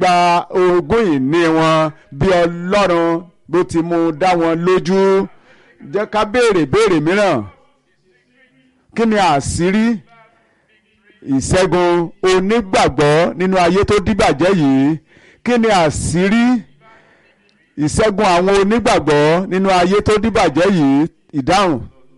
gba ogún ìní wọn bí ọlọ́run bó ti mú dá wọn lójú jẹ́ ká béèrè béèrè mìíràn kí ni àṣírí ìṣẹ́gun onígbàgbọ́ nínú ayé tó díbàjẹ́ yìí kí ni àṣírí ìṣẹ́gun àwọn onígbàgbọ́ nínú ayé tó díbàjẹ́ yìí ìdáhùn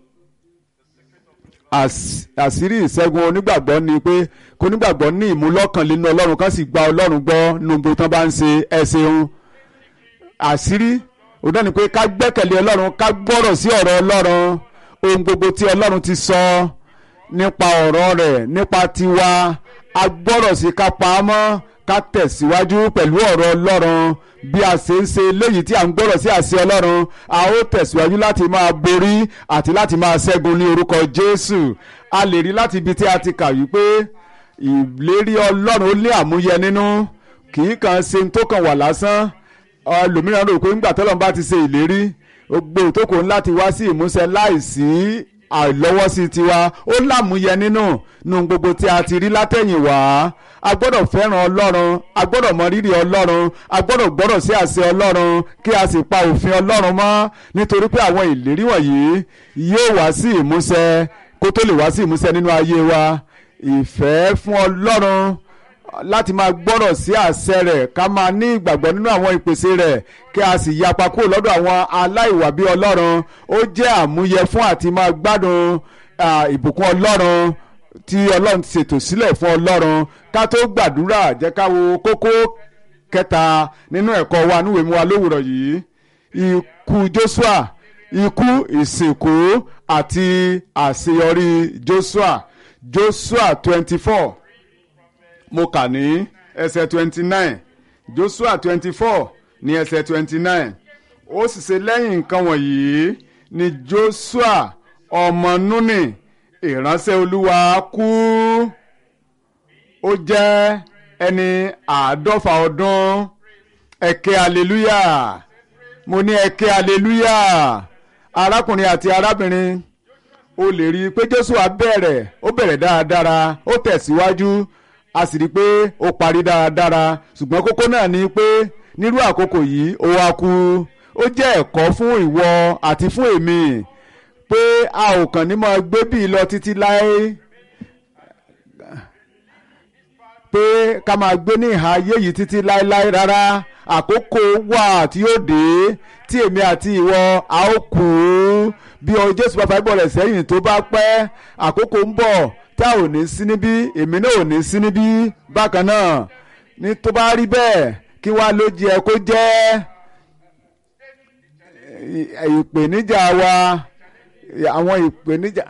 àṣírí ìṣẹ́gun onígbàgbọ́ ni pé kó onígbàgbọ́ ní ìmúlọ́kàn nínú ọlọ́run kan sì gba ọlọ́run gbọ́ nínú gbogbo tán bá ń ṣe ẹ ṣeun àṣírí òun náà ni pé ká gbẹ́kẹ̀lé ọlọ́run ká gbọ́rọ̀ sí ọ̀rọ̀ ọlọ́run ohun gbogbo tí ọlọ́run ti sọ nípa ọ̀rọ̀ rẹ̀ nípa tiwa a gbọ́rọ̀ sí ká pa á mọ́ ká tẹ̀síwájú pẹ̀lú ọ̀rọ̀ ọlọ́run bí a ṣe ń ṣe léyìí tí a ń gbọ́rọ̀ sí àṣẹ ọlọ́run a ó tẹ̀síwájú láti máa borí àti láti máa ṣẹ́gun ní orúkọ jésù a lè rí láti ibi tí a ti kà wípé ìlérí ọlọ́run ó ní àmúyẹ nínú kì í kàn ṣe tó kàn wà lásán ẹlòmíràn rò pé ńgbà tọ́lọ́run bá ti ṣe ìlérí gbogbo ìtókò ńlá ti wá sí ìmúṣẹ láìsí àìlọ́wọ́sí tiwa ó lámúyẹ nínú nu gbogbo tí a ti rí látẹ̀yìnwá a gbọ́dọ̀ fẹ́ràn ọlọ́run a gbọ́dọ̀ mọ rírì ọlọ́run a gbọ́dọ̀ gbọ́dọ̀ sí àṣẹ ọlọ́run kí a sì pa òfin ọlọ́run mọ́ nítorí pé àwọn ìlérí wọ̀nyí yóò wá sí ìmúṣẹ kó tó lè wá sí ìmúṣẹ nínú ayé wa ìfẹ́ fún ọlọ́run láti máa gbọ́rọ̀ sí àṣẹ rẹ̀ ká máa ní ìgbàgbọ́ nínú àwọn ìpèsè rẹ̀ kí a sì yapa kúrò lọ́dọ̀ àwọn aláìwà bí ọlọ́run ó jẹ́ àmúyẹ fún àti máa gbádùn ìbùkún ọlọ́run tí ọlọ́run ti ṣètò sílẹ̀ fún ọlọ́run ká tó gbàdúrà jẹ́ ká wo kókó kẹta nínú ẹ̀kọ́ wa níwèé mu wa lówùrọ̀ yìí ikú Joshua ikú ìsìnkú àti àṣeyọrí Joshua Joshua twenty four mo kà ní ẹsẹ̀ twenty nine Joshua twenty four ní ẹsẹ̀ twenty nine ó sì ṣe lẹ́yìn nǹkan wọ̀nyí ni Joshua ọmọ Núnì ìránṣẹ́ Olúwa kú ó jẹ́ ẹni àádọ́fà ọdún ẹ̀kẹ́ aleluya mo ní ẹ̀kẹ́ aleluya arákùnrin àti arábìnrin o lè rí i pé Joshua bẹ̀rẹ̀ ó bẹ̀rẹ̀ dáradára ó tẹ̀síwájú a sì rí i pé ó parí dáradára ṣùgbọ́n kókó náà ni pé nírú àkókò yìí ó wá kú ó jẹ́ ẹ̀kọ́ fún ìwọ àti fún èmi pé a ò kàn ní máa gbé bíi lọ títí láé pé ká máa gbé ní ìhà ayé yìí títí láéláé rárá àkókò wà tí yóò dé tí èmi àti ìwọ a ó kú bí ọ Jésù bá fàgbọ́ rẹ̀ sẹ́yìn tó bá pẹ́ àkókò ń bọ̀ tá ò ní sí níbí èmi náà ò ní sí níbí bákan náà ní tó bá rí bẹ́ẹ̀ kí wá ló jẹ kó jẹ́ ìpèníjà wa àwọn ìpèníjà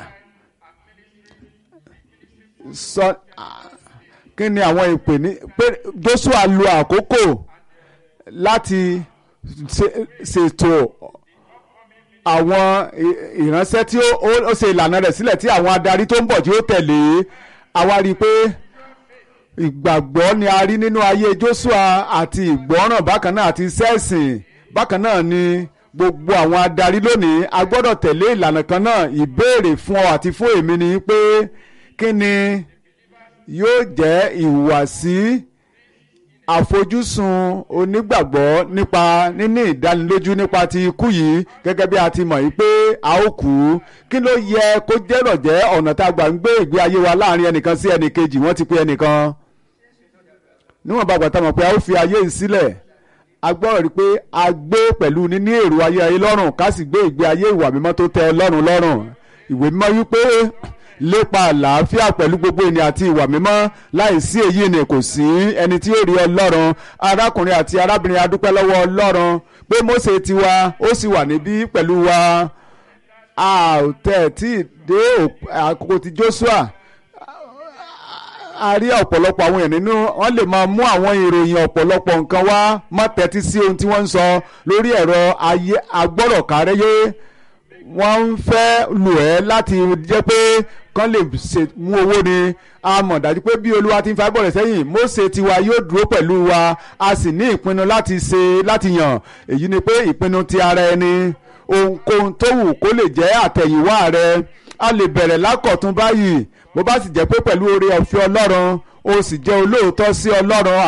sọ kí ni àwọn ìpèníjà pé Joshua lo àkókò láti ṣètò àwọn ìránṣẹ́ tí ó ṣe ìlànà rẹ̀ sílẹ̀ tí àwọn adarí tó ń bọ̀ tí ó tẹ̀lé àwa rí i pé ìgbàgbọ́ ni a rí nínú ayé Joshua àti ìgbọ́ràn bákan náà àti sẹ́ẹ̀sìn bákan náà ni gbogbo àwọn adarí lónìí a gbọ́dọ̀ tẹ̀lé ìlànà kan náà ìbéèrè fún ọ àti fún èmi ni pé kí ni yóò jẹ́ ìhùwàsí àfojúsùn onígbàgbọ́ nípa níní ìdánilójú nípa ti ikú yìí gẹ́gẹ́ bí a ti mọ̀ yìí pé a ó kú kí ló yẹ kó jẹ́rọ̀ jẹ́ ọ̀nà tá a gbà ń gbé ìgbé ayé wa láàrin ẹnìkan sí ẹnìkejì wọ́n ti pé ẹnìkan níwọ̀n bá gbàtà mọ̀ pé a ó fi ayé yìí sílẹ̀ a gbọ́dọ̀ rí i pé a gbé pẹ̀lú níní èrò ayé ayé lọ́rùn ká sì gbé ìgbé ayé ìwà mímọ́ tó tẹ́ Ọlọ́run lọ́rùn ìwé mímọ́ wípé lépa àlàáfíà pẹ̀lú gbogbo ènìyàn àti ìwà mímọ́ láìsí èyí ni kò sí ẹni tí ó rí ọlọ́run arákùnrin àti arábìnrin adúpẹ́ lọ́wọ́ ọlọ́run pé Mósè tiwa ó sì wà níbí pẹ̀lú wa a ò tẹ̀ tí ì dé àkókò ti Joshua a rí ọ̀pọ̀lọpọ̀ àwọn èèyàn nínú wọ́n lè máa mú àwọn ìròyìn ọ̀pọ̀lọpọ̀ nǹkan wá má tẹ́tí sí ohun tí wọ́n ń sọ lórí ẹ̀rọ ayé agbọ́rọ̀kárẹ́yé wọ́n ń fẹ́ lò ẹ́ láti jẹ́ pé kán lè mú owó ni a mọ̀ dájú pé bí olúwa ti ń fa bọ̀rẹ̀ sẹ́yìn Mósè tiwa yóò dúró pẹ̀lú wa a sì ní ìpinnu láti ṣe láti yàn èyí ni pé ìpinnu ti ara ẹni ohunkóhun tó wù kó lè jẹ́ àtẹ̀yìnwá rẹ a lè bẹ̀rẹ̀ lákọ̀tún báyìí bó bá sì jẹ́ pé pẹ̀lú oore ọ̀fẹ́ ọlọ́run o sì jẹ́ olóòótọ́ sí ọlọ́run